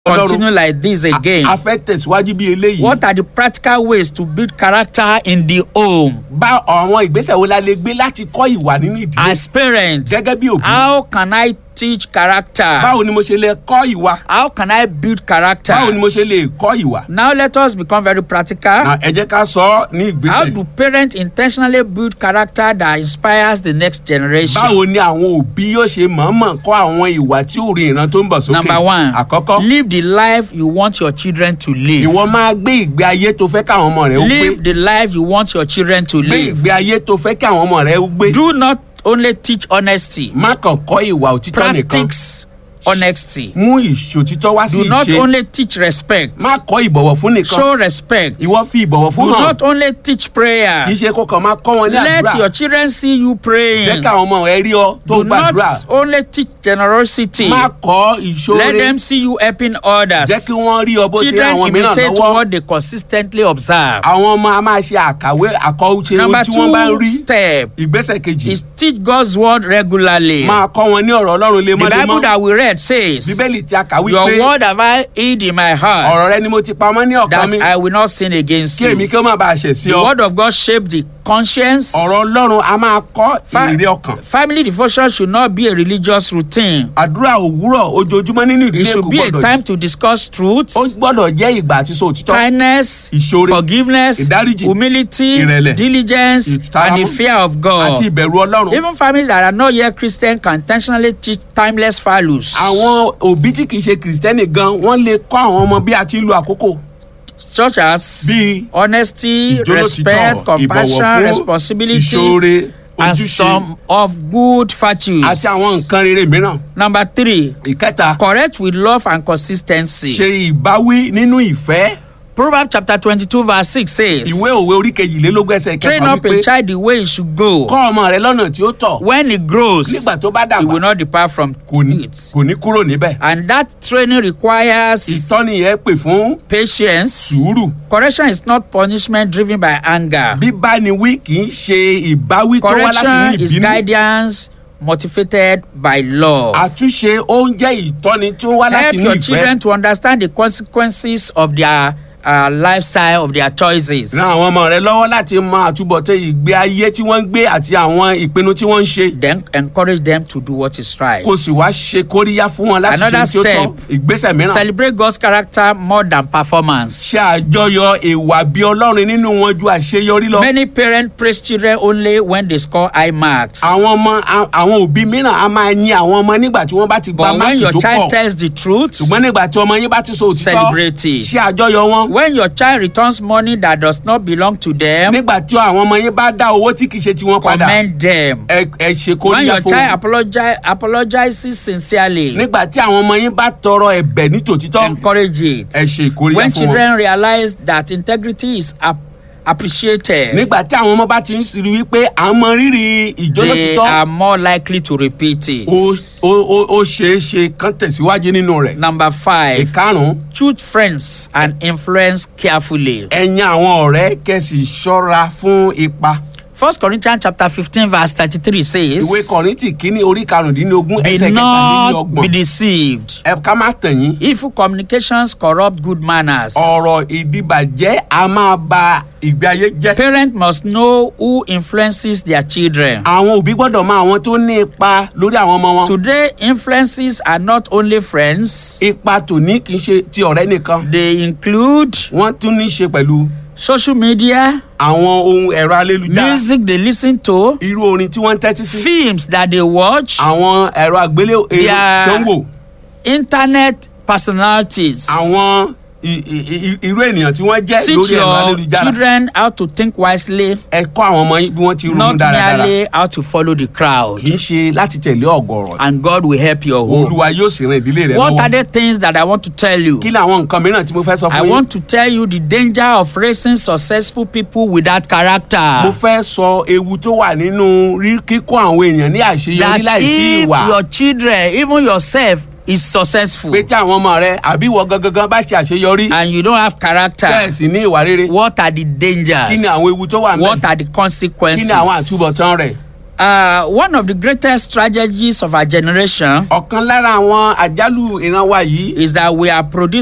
continue like this again. a fẹ́ tẹ̀síwájú bí eléyìí. What are the practical ways to build character in the home? bá àwọn ìgbésẹ̀ wo la lè gbé láti kọ́ ìwà nínú ìdílé. As parents, gẹ́gẹ́ bí òbí. how can I teach character? báwo ni mo ṣe lè kọ́ ìwà. How can I build character? báwo ni mo ṣe lè kọ́ ìwà. Now let us become very practical. Na, ẹ jẹ́ ká sọ ọ́ ní How ìgbésẹ̀. do parents intentionally build character that inspires the next generation? báwo ni àwọn òbí yóò ṣe mọ̀ọ́mọ̀ kọ́ àwọn ìwà tí ò rí ìran tó ń bọ̀ sókè. Number one, àkọ́kọ́ live the life you want your children to live. ìwọ máa gbé ìgbé ayé tó fẹ́ káwọn ọmọ rẹ ó gbé. Live the life you want your children to gbé live. ìgbé ayé tó fẹ́ kí àwọn ọmọ rẹ ó gbé. Do not only teach honesty, má kàn kọ́ ìwà òtítọ́ nìkan. practice honesty. mú ìṣòtítọ́ wá sí Do not ìṣe. only teach respect, má kọ́ ìbọ̀wọ̀ fún nìkan. show respect. ìwọ fi ìbọ̀wọ̀ fún Do hàn. not only teach prayer. kì í ṣe kó kàn máa kọ́ wọn ní Let your àdúrà. children see you jẹ́ praying. káwọn ọmọ rẹ rí ọ tó Do ń gbàdúrà. not only teach generosity. má kọ́ Let ìṣòro. them see you helping others. jẹ́ kí wọ́n rí ọ bó ti rí Children àwọn mìíràn imitate lọ́wọ́. what they consistently observe. àwọn ọmọ a máa ṣe àkàwé àkọ́ṣe ohun Number tí wọ́n bá ń two rí. step ìgbésẹ̀ kejì is teach God's word regularly. máa kọ́ wọn ní ọ̀rọ̀ ọlọ́run The Bible lemọ́lemọ́. that we read says, bíbélì tí a kà Your wípé word have I hid in my ọ̀rọ̀ heart, rẹ ni mo ti pamọ́ ní ọ̀kan that mi I will not sin against kí èmi you. kí ó má bàa ṣẹ̀ sí The ọ. word of God shape the conscience. ọ̀rọ̀ ọlọ́run a máa kọ́ Fa- ìrírí ọkàn. Family devotion should not be a religious routine. àdúrà òwúrọ̀ ojoojúmọ́ nínú It ìdílé kò should be a gbọ́dọ̀ time to discuss truth, ó gbọ́dọ̀ jẹ́ ìgbà àti sọ òtítọ́. kindness, Ìṣoore, forgiveness, ìdáríjì, humility, ìrẹ̀lẹ̀, diligence, and the ìtaramọ́, fear of àti God. ìbẹ̀rù ọlọ́run. Even families that are not yet Christian can intentionally teach timeless values. àwọn òbí tí kì í ṣe kìrìsìtẹ́nì gan wọ́n lè kọ́ àwọn ọmọ bí a ti ń lo àkókò. such as Bíi honesty, ìjólótìtọ́, respect, compassion, ìbọ̀wọ̀ fún, responsibility, ìṣoore and ojúṣe some of good virtues. àti àwọn nǹkan rere mìíràn. Number three, ìkẹta correct with love and consistency. ṣe ìbáwí nínú ìfẹ́. Proverbs chapter twenty-two verse six says, ìwé òwe orí kejìlélógún ẹsẹ̀ train kẹfà up a wípé child the way he should go. kọ́ ọmọ rẹ lọ́nà tí ó tọ̀ When he grows, nígbà tó bá he dàgbà will not depart from kò ní it. kò ní kúrò níbẹ̀. And that training requires ìtọ́ni yẹn pè fún patience. sùúrù. Correction is not punishment driven by anger. bíbá ni wí kì í ṣe ìbáwí tó wá láti ní Correction is ìbínú. guidance motivated by love. àtúnṣe ó ń jẹ́ ìtọ́ni tí ó wá Help láti ní your ìfẹ́. children to understand the consequences of their uh, lifestyle, of their choices. ran àwọn ọmọ rẹ lọ́wọ́ láti mọ àtúbọ̀tán ìgbé ayé tí wọ́n ń gbé àti àwọn ìpinnu tí wọ́n ń ṣe. Then encourage them to do what is right. kò sì wá ṣe kóríyá fún wọn láti ṣe Another tí ó tọ́ step. ìgbésẹ̀ mìíràn. Celebrate God's character more than performance. ṣe àjọyọ̀ ìwà bí ọlọ́run nínú wọn ju àṣeyọrí lọ. Many parents praise children only when they score high marks. àwọn ọmọ a- àwọn òbí mìíràn a máa yin àwọn ọmọ nígbà tí wọ́n bá ti gba But when máàkì your tó child pọ̀ tells the truth, ṣùgbọ́n nígbà tí ọmọ yín bá ti sọ òtítọ́ celebrate it. ṣe àjọyọ̀ wọn. When your child returns money that does not belong to them, nígbà tí àwọn ọmọ yín bá dá owó tí kì í ṣe tiwọn padà commend them. ẹ ẹ ṣe When kóríyá your fún child wọn. apologize, apologizes sincerely, nígbà tí àwọn ọmọ yín bá tọrọ ẹ̀bẹ̀ ní tòtítọ́ encourage it. ẹ ṣe ìkóríyá When fún wọn. children realize that integrity is ap appreciated, nígbà tí àwọn ọmọ bá ti ń rí wípé à ń mọ rírì they ìjólótítọ́ are more likely to repeat it. ó ó- ó- ó ṣeé ṣe kán tẹ̀síwájú nínú rẹ̀. Number five, ìkarùn-ún choose friends and influence carefully. ẹ̀yin àwọn ọ̀rẹ́ kẹ̀sì ṣọ́ra fún ipa. First Corinthians chapter fifteen verse thirty-three says, ìwé kọ́rìntì kínní orí karùndínlógún "Be ẹsẹ̀ not be kẹtàlélọ́gbọ̀n deceived. ẹ ká má tàn yín. Evil communications corrupt good manners. ọ̀rọ̀ ìdìbàjẹ́ a máa ba ìgbé ayé jẹ́. Parents must know who influences their children. àwọn òbí gbọ́dọ̀ mọ àwọn tó ní ipa lórí àwọn ọmọ wọn. Today, influences are not only friends, ipa tòní kì í ṣe ti ọ̀rẹ́ nìkan. they include wọ́n tún ní í ṣe pẹ̀lú social media, àwọn ohun ẹ̀rọ ayélujára. music they listen to, irú orin tí wọ́n ń tẹ́tí sí. films that they watch, àwọn ẹ̀rọ àgbélé èrò Their- tó ń wò. internet personalities. àwọn i- i- i- irú ènìyàn tí wọ́n jẹ́ Teach lórí ẹ̀rọ your ayélujára. children how to think wisely, ẹ kọ́ àwọn ọmọ yín bí wọ́n ti ronú not dáradára. merely how to follow the crowd. kì í ṣe láti tẹ̀lé ọ̀gọ̀rọ̀. And God will help your home. olúwa yóò sì ran ìdílé rẹ What are lọ́wọ́. the things that I want to tell you? kí ni àwọn nǹkan mìíràn tí mo fẹ́ sọ I fún yín. want to tell you the danger of raising successful people without mo character. fẹ́ sọ ewu tó wà nínú rí kíkọ́ àwọn èèyàn ní àṣeyọrí That láìsí if ìwà. your children, even yourself, is successful pé tí àwọn ọmọ rẹ àbí ìwọ gangan bá ṣe àṣeyọrí and you don't have character, bẹ́ẹ̀ sì ní ìwà rere what are the dangers? kí ni àwọn ewu tó wà What mẹ́ are the kí consequences? ni àwọn àtúbọ̀tán rẹ̀. Uh, one of the greatest strategies of our generation ọ̀kan lára àwọn àjálù ìran wa yìí is that we are producing